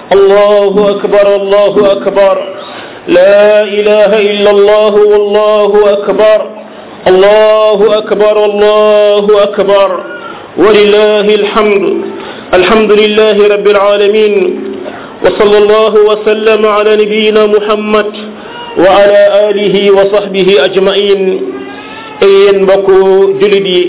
الله أكبر الله أكبر لا إله إلا الله والله أكبر الله أكبر الله أكبر ولله الحمد الحمد لله رب العالمين وصلى الله وسلم على نبينا محمد وعلى آله وصحبه أجمعين أين بكو جلدي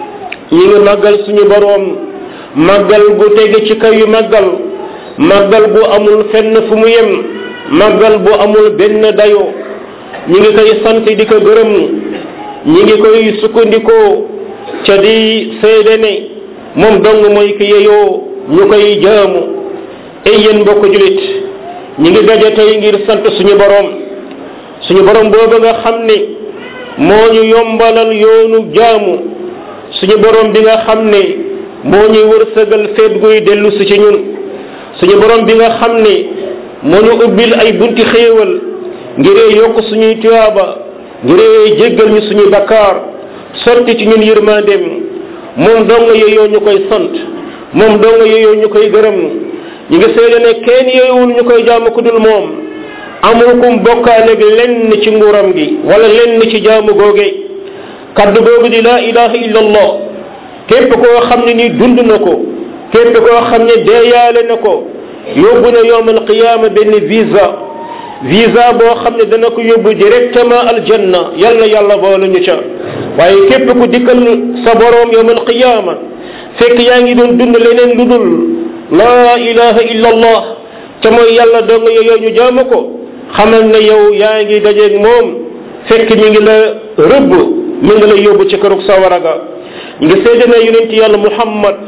ñi màggal suñu boroom màggal gu tege ci kaw yu màggal màggal bu amul fenn fu mu yem màggal bu amul benn dayo ñi ngi koy sant di ko gërëm ñi ngi koy sukkandikoo ca di seede ne moom dong mooy ki yeyoo ñu koy jaamu ay yéen mbokk julit ñi ngi daje tey ngir sant suñu boroom suñu boroom boobu nga xam ne moo ñu yombalal yoonu jaamu suñu boroom bi nga xam ne moo ñuy wërsëgal feet guy dellu si ci ñun suñu boroom bi nga xam ne moo ñu ubbil ay bunti xéewal ngiree yokk suñuy tuyaaba ngiree jéggal ñu suñuy bakkaar sotti ci ñun yërmandeem moom dong yeyoo ñu koy sant moom dong yeyoo ñu koy gërëm ñu ngi seede ne kenn yeewul ñu koy jaamu ku dul moom amul kum bokkaaleeg lenn ci nguuram gi wala lenn ci jaamu googe kaddu googu di laa ilaha illa allah képp koo xam ne ni dund na ko képp koo xam ne deeyaale na ko yóbbu na yowm alqiyaama benn visa visa boo xam ne dana ko yóbbu directement aljanna yàlla yàlla boolu ñu ca waaye képp ku dikkal sa boroom yowm alqiyaama fekk yaa ngi doon dund leneen lu dul laa ilaha illa allah ca mooy yàlla dong yooyu ñu jaamu ko xamal ne yow yaa ngi dajeeg moom fekk mi ngi la rëbb mi ngi lay yóbbu ci kërug sawara ga ngi seede na yonent yàlla muhammad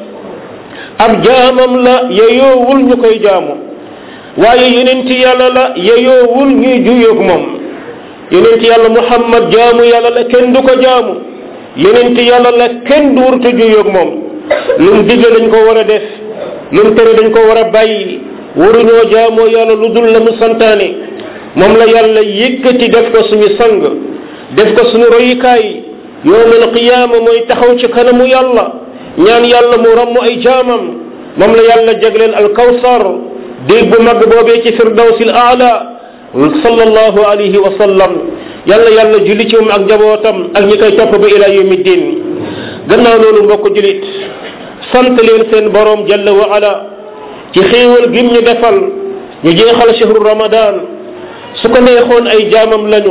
ab jaamam la yeyoowul ñu koy jaamu waaye yonent yàlla la yeyoowul ñuy juyoog moom yonent yàlla muhammad jaamu yàlla la kenn du ko jaamu yonent yàlla la kenn du wurta juyoog moom lu mu digle dañ ko war a def lu mu tere dañ ko war a bàyyi waruñoo jaamoo yàlla lu dul la mu santaane moom la yàlla yëkkati def ko suñu sang def ko suñu royukaay yowmal qiyaama mooy taxaw ci kanamu yàlla ñaan yàlla mu ramm ay jaamam moom la yàlla jagleel alkawsar déeg bu mag boobee ci firdawsil aala sallallahu alayhi wa sallam yàlla yàlla julli ci moom ak njabootam ak ñi koy topp ba ila yawmi din gannaaw loolu mbokk julit sant leen seen borom jalla wa ala ci xéewal gim ñu defal ñu jeexal shahru ramadan su ko neexoon ay jaamam lañu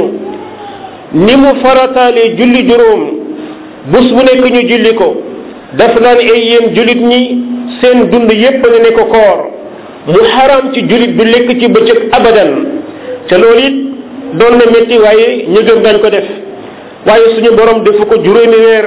ni mu farataalee julli juróom bus bu nekk ñu julli ko daf naan ay yéen jullit ñi seen dund yépp nga ne ko koor mu xaram ci jullit bi lekk ci bëccëg abadan te loolu it doon na métti waaye ñu gëm dañ ko def waaye suñu borom defu ko juróomi weer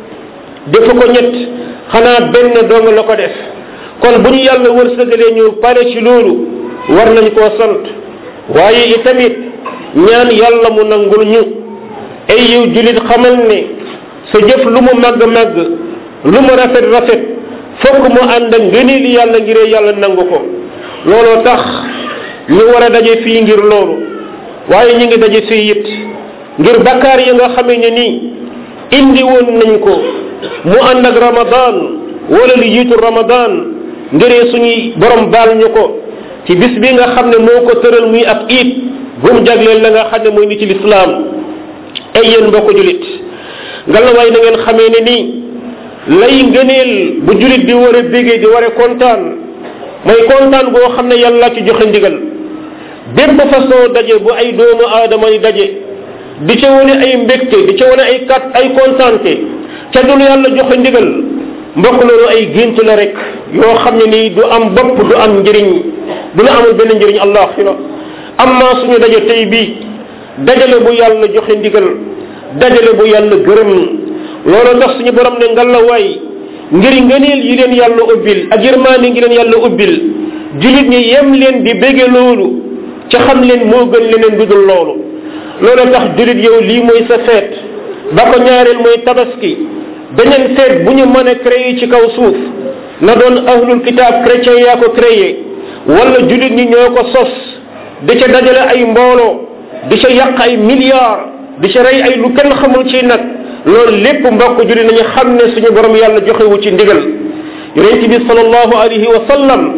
defu ko ñett xanaa benn dong la ko def kon bu ñu yàlla wërsëgalee ñu pare ci loolu war nañ koo sant waaye itamit ñaan yàlla mu nangul ñu ay yow julit xamal ne sa jëf lu mu màgg màgg lu mu rafet rafet fokk mu ànd ak ngëneel yàlla ngiree yàlla nangu ko looloo tax ñu war a daje fii ngir loolu waaye ñu ngi daje fii it ngir bakkaar yi nga xamee ne nii indi woon nañ ko mu ànd ak ramadan wala lu jiitu ramadan ngiree suñuy borom baal ñu ko ci bis bi nga xam ne moo ko tëral muy ab iit bu mu jagleel la nga xam ne mooy ni ci lislaam ay yéen mbokk julit ngalawaay na ngeen xamee ne nii lay ngëneel bu julit di war a bégee di war a kontaan mooy kontaan boo xam ne yàlla ci joxe ndigal bépp façon daje bu ay doomu aadama yi daje di ca wane ay mbégte di ca wane ay kat ay kontaante ca dul yàlla joxe ndigal mbokk loolu ay gént la rek yoo xam ne nii du am bopp du am njëriñ du la amul benn njëriñ allaxira amma suñu daje tey bii dajale bu yàlla joxe ndigal dajale bu yàlla gërëm loolu tax suñu borom ne ngal la waay ngir ngëneel yi leen yàlla ubbil ak yërmaande ngi leen yàlla ubbil julit ñi yem leen di bége loolu ca xam leen moo gën leneen du dul loolu loolu tax julit yow lii mooy sa feet ba ko ñaareel mooy tabaski beneen feet bu ñu mën a créer ci kaw suuf na doon ahlul kitaab chrétien yaa ko créé wala julit ñi ñoo ko sos di ca dajale ay mbooloo di ca yàq ay milliards di ca rey ay lu kenn xamul ci nag loolu lépp mbokk julit nañu xam ne suñu borom yàlla joxewu ci ndigal yonent bi sallallahu alayhi wa sallam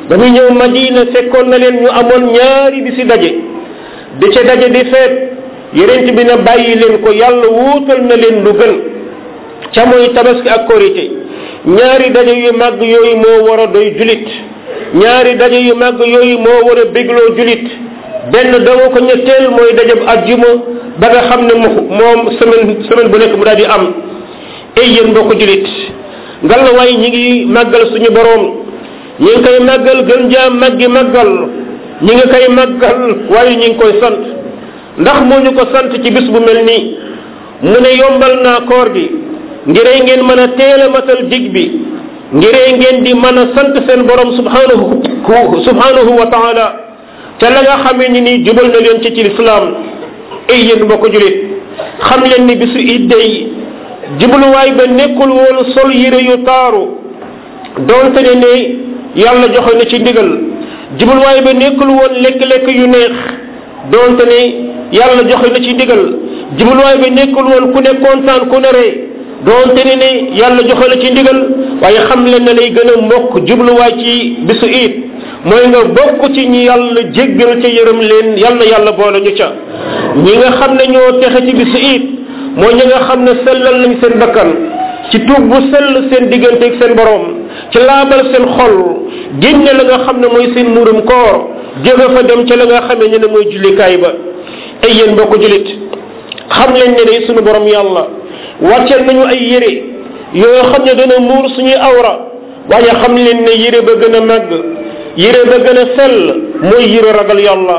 ba muy ñëw madina fekkoon na leen ñu amoon ñaari bi si daje di ca daje di feet yonent bi na bàyyi leen ko yàlla wuutal na leen lu gën ca mooy tabaski ak korité ñaari daje yu màgg yooyu moo war a doy julit ñaari daje yu màgg yooyu moo war a bégloo julit benn dama ko ñetteel mooy dajab ajjuma ba nga xam ne moom semaine semaine bu nekk mu daal di am ay yéen mbokk julit ngalla waay ñi ngi màggal suñu boroom ñi ngi koy màggal gën jaa màggi màggal ñi ngi koy màggal waaye ñi ngi koy sant ndax moo ñu ko sant ci bis bu mel nii mu ne yombal naa koor gi ngiree ngeen mën a teel a matal dig bi ngiree ngeen di mën a sant seen borom subhanahu subhanahu wa taala te la nga xamee ni nii jubal na leen ci ci lislaam ay yéen mbokk julit xam leen ni bisu idday jubluwaay ba nekkul woon sol yére yu taaru donte ne ne yàlla joxe na ci ndigal jubluwaay ba nekkul woon lekk-lekk yu neex donte ne yàlla joxe na ci ndigal jubluwaay ba nekkul woon ku ne kontaan ku ne ree donte ne ne yàlla joxe na ci ndigal waaye xam leen ne lay gën a mbokk jubluwaay ci bisu iit mooy nga bokk ci ñi yàlla jéggal ca yërëm leen yal na yàlla boole ñu ca ñi nga xam ne ñoo texe ci bisu iit mooy ñi nga xam ne sellal nañ seen bakkan ci tuub bu sell seen digganteeg seen borom ci laabal seen xol génne la nga xam ne mooy seen murum koor jóge fa dem ca la nga xamee ne ne mooy jullikaay ba ay yéen mbokk julit xam leen ne ne sunu borom yàlla wàcceel nañu ay yére yoo xam ne dana muur suñuy awra waaye xam leen ne yére ba gën a màgg yére ba gën a sell mooy yére ragal yàlla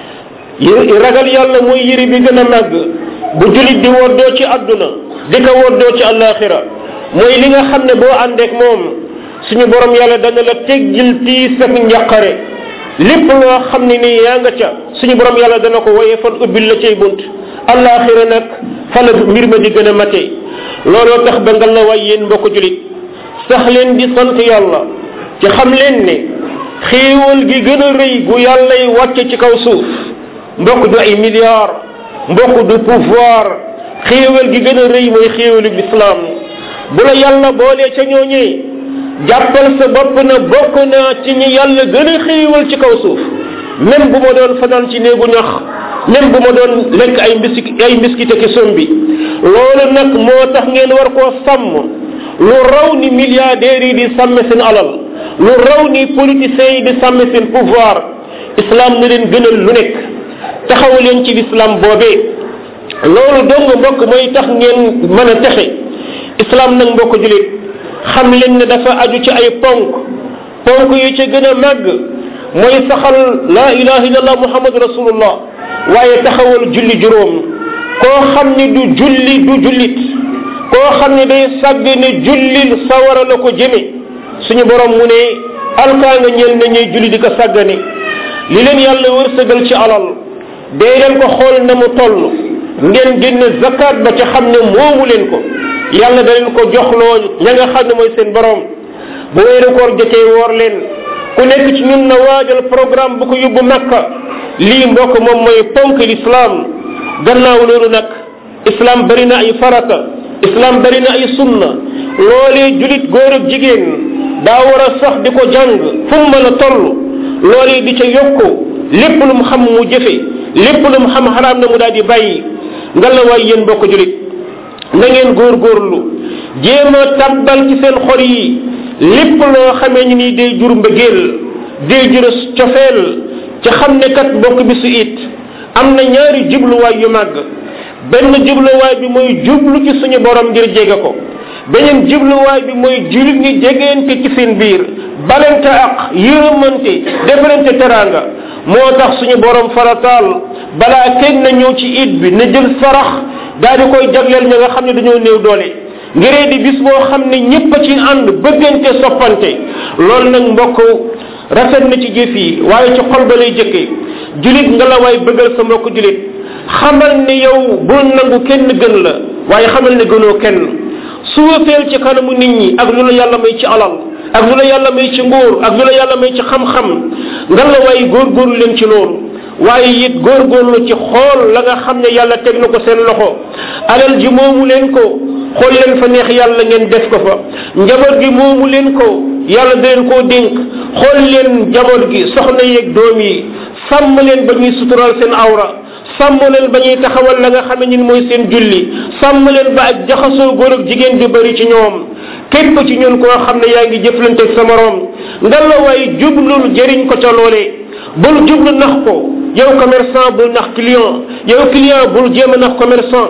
yére ragal yàlla mooy yére bi gën a màgg bu julit di woddoo ci àdduna di ko woddoo ci àllaaxira mooy li nga xam ne boo àndeek moom suñu borom yàlla dana la teggil tiis ak njàqare lépp loo xam ne nii yaa nga ca suñu borom yàlla dana ko woyee fan ubbil la cay bunt àllaaxira nag fa la mbir ma di gën a mate looloo tax ba nga la way yéen mbokk julit sax leen di sant yàlla ci xam leen ne xéewal gi gën a rëy gu yàllay wàcce ci kaw suuf mbokk du ay milliards mbokk du pouvoir xéewal gi gën a rëy mooy xéewalu lislaam bu la yàlla boolee ca ñooñee jàppal sa bopp na bokk naa ci ñi yàlla gën a xéewal ci kaw suuf même bu ma doon fanaan ci néegu ñax même bu ma doon lekk ay mbiski ay mbiskite ki som bi loolu nag moo tax ngeen war koo sàmm lu raw ni milliardaires yi di sàmme seen alal lu raw ni politiciens yi di sàmme seen pouvoir islam na leen gënal lu nekk taxaw leen ci l'islam boobee loolu dong mbokk mooy tax ngeen mën a texe islam nag mbokk julit xam leen ne dafa aju ci ay ponk ponk yi ca gën a màgg mooy saxal la ilaha illallah muhammad rasulullah waaye taxawal julli juróom koo xam ni du julli du jullit koo xam ni day sàgg ne jullil sawara la ko jëme suñu borom mu ne alkaa nga ñeel na ñuy julli di ko sàggane li leen yàlla wërsëgal ci alal dee leen ko xool na mu toll ngeen génne zakat ba ca xam ne moomu leen ko yàlla da leen ko joxloo ña nga xam ne mooy seen borom bu weeru koor jotee woor leen ku nekk ci ñun na waajal programme bu ko yóbbu makka lii mbokk moom mooy ponk l'islam gannaaw loolu nag islam bari na ay farata islam bari na ay sunna loolee julit góor ak jigéen daa war a sax di ko jàng fu mu mën a toll loolee di ca yokku lépp lu mu xam mu jëfe lépp lu mu xam xaraam na mu daal di bàyyi nga la waay yéen mbokk julit na ngeen góorgóorlu jéem a tàbbal ci seen xol yi lépp loo xamee ni nii day jur mbëggeel day jur cofeel ci xam ne kat mbokk bi su it am na ñaari jubluwaay yu màgg benn jubluwaay bi mooy jublu ci suñu borom ngir jege ko beneen jubluwaay bi mooy julit ñi jegeente ci seen biir balante ak yërëmante defalante teraanga moo tax suñu borom farataal balaa kenn na ñëw ci it bi na jël sarax daal di koy jagleel ña nga xam ne dañoo néew doole ngiree di bis boo xam ne ñëpp a ci ànd bëggante soppante loolu nag mbokk rafet na ci jëf yi waaye ci xol ba lay jëkkee julit nga la waay bëggal sa mbokk julit xamal ne yow bul nangu kenn gën la waaye xamal ne gënoo kenn suufeel ci kanamu nit ñi ak lu la yàlla may ci alal ak lu la yàlla may ci nguur ak lu la yàlla may ci xam-xam nga la waay góorgóorlu leen ci loolu waaye it góorgóorlu ci xool la nga xam ne yàlla teg na ko seen loxo alal ji moomu leen ko xool leen fa neex yàlla ngeen def ko fa njaboot gi moomu leen ko yàlla da leen koo dénk xool leen njaboot gi soxna yeeg doom yi sàmm leen ba ñuy sutural seen awra sàmm leen ba ñuy taxawal la nga xam ne ñun mooy seen julli sàmm leen ba ak jaxasoo góor ak jigéen bi bëri ci ñoom képp ci ñun koo xam ne yaa ngi jëflanteeg sa morom nga la waay jublul jëriñ ko ca loolee bul jublu nax ko yow commerçant bul nax client yow client bul jéem a nax commerçant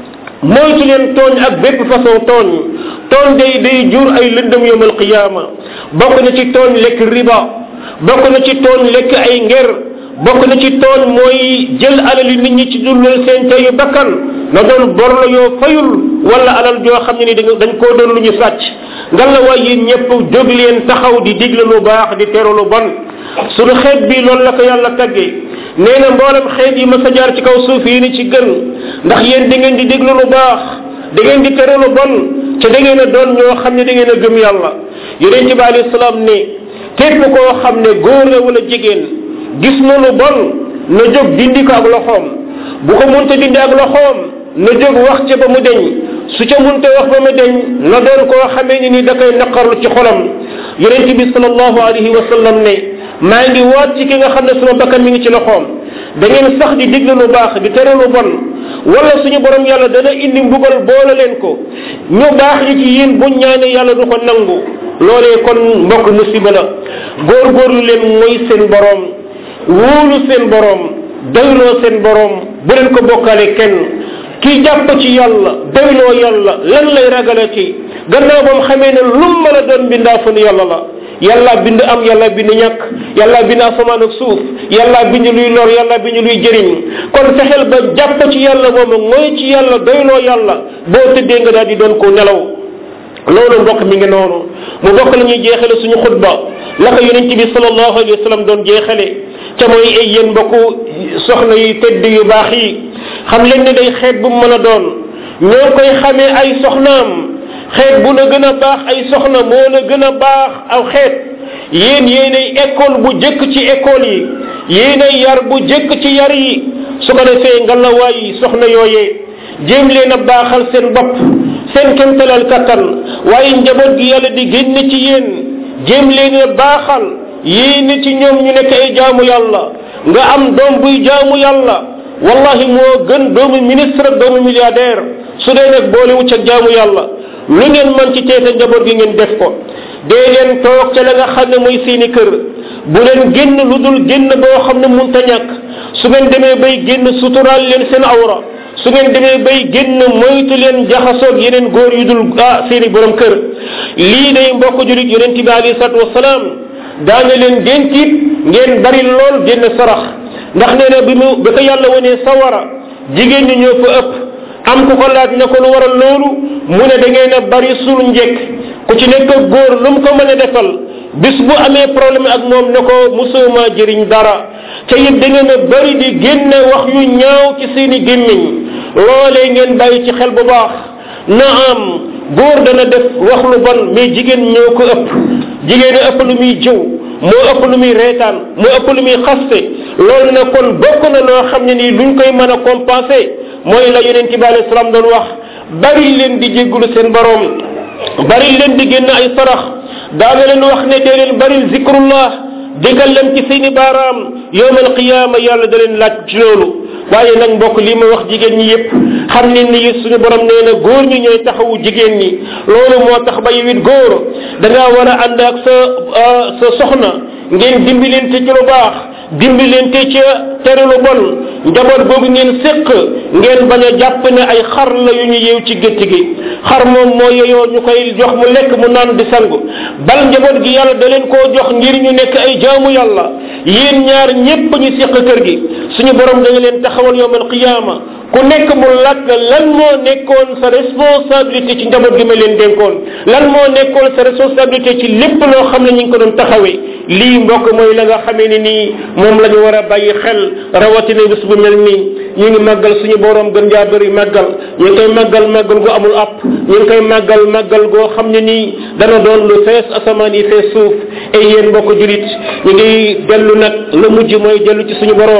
moytu leen tooñ ak bépp façon tooñ tooñ day day jur ay lëndëm yowmal qiyaama bokk na ci tooñ lekk riba bokk na ci tooñ lekk ay nger bokk na ci tooñ mooy jël alali nit ñi ci dullal seen teyu bakkan na doon bor la yoo fayul wala alal joo xam ne ni dañ koo doon lu ñu sàcc nga la waay yéen ñëpp jóg leen taxaw di digle lu baax di teru lu bon suñu xeet bi loolu la ko yàlla taggee nee na mboolem xeet yi ma sa jaar ci kaw suuf yi ni ci gën ndax yéen da ngeen di déglu lu baax da ngeen di tere lu bon te da ngeen a doon ñoo xam ne da ngeen a gëm yàlla yonent bi alayhi salaam ne képp koo xam ne góor la wala jigéen gis na lu bon na jóg dindi ko ak loxoom bu ko munta dindi ak loxoom na jóg wax ca ba mu deñ su ca munta wax ba mu deñ na doon koo xamee ni ni da koy naqarlu ci xolam yonent bi sallallahu alayhi wa sallam ne maa ngi waat ci ki nga xam ne suma bakkan mi ngi ci loxoom da ngeen sax di digle lu baax di tere lu bon wala suñu borom yàlla dana indi mbugal boole leen ko ñu baax ñi ci yéen bu ñaane yàlla du ko nangu loolee kon mbokk musiba la góorgóorlu leen mooy seen borom wóolu seen borom doyloo seen borom bu leen ko bokkaale kenn kii jàpp ci yàlla doyloo yàlla lan lay ragale ci gannaaw ba mu xamee ne lu mën a doon bindaa fan yàlla la yàlla bind am yàlla bind ñàkk yàlla bind asamaan ak suuf yàlla bind luy lor yàlla bind luy jëriñ kon fexeel ba jàpp ci yàlla moomu mooy ci yàlla doyloo yàlla boo tëddee nga daal di doon ko nelaw loolu mbokk mi ngi noonu mu bokk la ñuy jeexale suñu xutba la ko yonente bi salallahu alayhi wa sallam doon jeexale ca mooy ay yéen mbokku soxna yu tedd yu baax yi xam leen ne day xeet bu mu mën a doon ñoo koy xamee ay soxnaam xeet bu la gën a baax ay soxna moo la gën a baax aw xeet yéen yéenay école bu jëkk ci école yi yéenay yar bu jëkk ci yar yi su ko defee ngalawaay soxna yooyee jéem leen a baaxal seen bopp seen kemtalal kattan waaye njaboot gi yàlla di génn ci yéen jéem leen a baaxal yéene ci ñoom ñu nekk ay jaamu yàlla nga am doom buy jaamu yàlla wallahi moo gën doomu ministre ak doomu milliardaire su dee nag boole wu ca jaamu yàlla lu ngeen mën ci teete njaboot gi ngeen def ko dee leen toog ca la nga xam ne mooy seeni kër bu leen génn lu dul génn boo xam ne munta ñàkk su ngeen demee bay génn suturaal leen seen awra su ngeen demee bay génn moytu leen jaxasoog yeneen góor yu dul ah seeni borom kër lii day mbokk julit yonent bi alayhi salatu wasalaam daana leen dénkiit ngeen bari lool génn sarax ndax nee na bi mu bi ko yàlla wanee sawara jigéen ñi ñoo fa ëpp am ku ko laaj na ko lu waral loolu mu ne da ngeen a bari suul njekk ku ci nekk góor lu mu ko mën a defal bis bu amee problème ak moom ne ko musuma jëriñ dara te it da ngeen a bari di génne wax yu ñaaw ci seeni gémmiñ loolee ngeen bàyyi ci xel bu baax na am góor dana def wax lu bon mais jigéen ñoo ko ëpp jigéen a ëpp lu muy jëw moo ëpp lu muy reetaan moo ëpp lu muy xaste loolu na kon bokk na loo xam ne nii luñ koy mën a compenser mooy la yonent bi alayhi salaam doon wax bari leen di jéggulu seen borom bari leen di génn ay sarax daana leen wax ne dee leen bari zikrullah digal leen ci seeni baaraam yowmal qiyaama yàlla da leen laaj ci loolu waaye nag mbokk lii ma wax jigéen ñi yépp xam ne ni suñu borom nee na góor ñi ñooy taxawu jigéen ñi loolu moo tax ba yow it góor da ngaa war a ànd ak sa sa soxna ngeen dimbilente ci lu baax dimbilente ca tere lu bon njaboot googu ngeen séq ngeen bañ a jàpp ne ay xar la yu ñu yeew ci gétt gi xar moom moo yeyoo ñu koy jox mu lekk mu naan di sangu bal njaboot gi yàlla da leen koo jox ngir ñu nekk ay jaamu yàlla yéen ñaar ñépp ñu séq kër gi suñu borom da nga leen taxawal yowmal qiyaama ku nekk mu lakk lan moo nekkoon sa responsabilité ci njaboot gi ma leen dénkoon lan moo nekkoon sa responsabilité ci lépp loo xam ne ñu ngi ko doon taxawee lii mbokk mooy la nga xamee ni nii moom la ñu war a bàyyi xel rawatina bis bu mel nii ñu ngi màggal suñu borom gën jaa bëri màggal ñu ngi koy màggal màggal gu amul app ñu ngi koy màggal màggal goo xam ne nii dana doon lu fees asamaan yi fees suuf ay yéen mbokk julit ñu ngi dellu nag la mujj mooy dellu ci suñu borom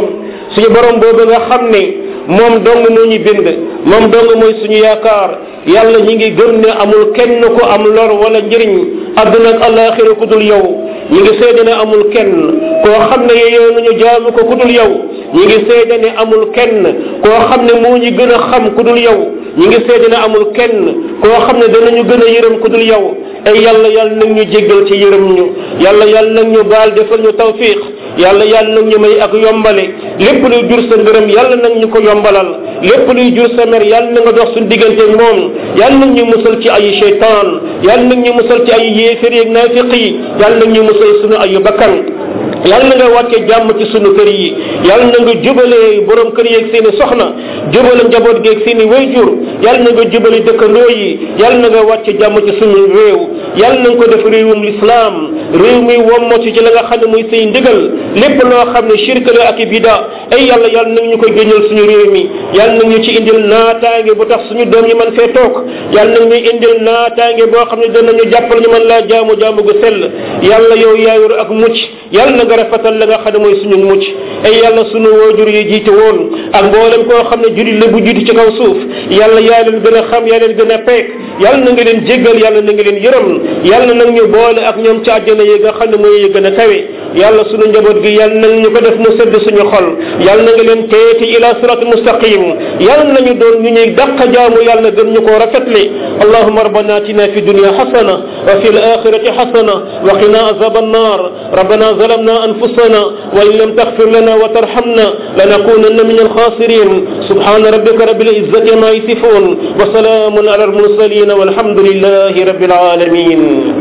suñu borom boobu nga xam ne moom dong moo ñu bind moom dong mooy suñu yaakaar yàlla ñi ngi gëm ne amul kenn ku am lor wala njëriñ àdduna ak alaxira ku dul yow ñi ngi seede ne amul kenn koo xam ne yeyoo nañu jaamu ko ku dul yow ñi ngi seede ne amul kenn koo xam ne moo ñu gën a xam ku dul yow ñi ngi seede ne amul kenn koo xam ne danañu gën a yërëm ku dul yow ay yàlla yàlla nag ñu jéggal ci yërëm ñu yàlla yàlla nag ñu baal defal ñu tawfiq yàlla yàlla nag ñu may ak yombale lépp luy jur sa ngërëm yàlla nag ñu ko yombalal lépp luy jur sa mer yàlla na nga dox suñu diggante moom yàlla nag ñu musal ci ay cheytaan yàlla nag ñu musal ci ay yéefér yeeg naafiq yi yàlla nag ñu musal suñu ay bakkan yàlla na nga wàcce jàmm ci sunu kër yi yàlla na nga jubalee borom kër yeeg seen i soxna jubale njaboot geeg seen i wayjur yàlla na nga jubale dëkkandoo yi yàlla na nga wàcce jàmm ci sunu réew yàlla na nga ko def réewum lislaam réew mi wommatu ci la nga xam ne muy say ndigal lépp loo xam ne shirk la ak i bida ay yàlla yàlla na ñu ko génnal suñu réew mi yàlla na ñu ci indil naataange bu tax suñu doom yi man fee toog yàlla na ñu indil naataange boo xam ne danañu jàppal ñu man laa jaamu jaamu gu sell yàlla yow yaayor ak mucc yàlla na nga rafetal la nga xam ne mooy suñu mucc ay yàlla suñu waajur yi jiite woon ak mboolem koo xam ne jullit la bu jiitu ci kaw suuf yàlla yaa leen gën a xam yaa leen gën a peek yàlla na nga leen jéggal yàlla na nga leen yërëm yàlla nag ñu boole ak ñoom ci àjjana yi nga xam ne mooy yi gën a kawe yàlla suñu njaboot gi yàlla na ñu ko def mu sedd suñu xol yàlla na nga leen teeti ila sirat mustaqim yàlla nañu doon ñu ñuy dàq jaamu yàlla gën ñu koo rafetle allahuma rabbana atina fi dunya hasana wa fi alakhirati hasana wa qina azab annar rabbana ظلمنا أنفسنا وإن لم تغفر لنا وترحمنا لنكونن من الخاسرين سبحان ربك رب العزة ما يصفون وسلام على المرسلين والحمد لله رب العالمين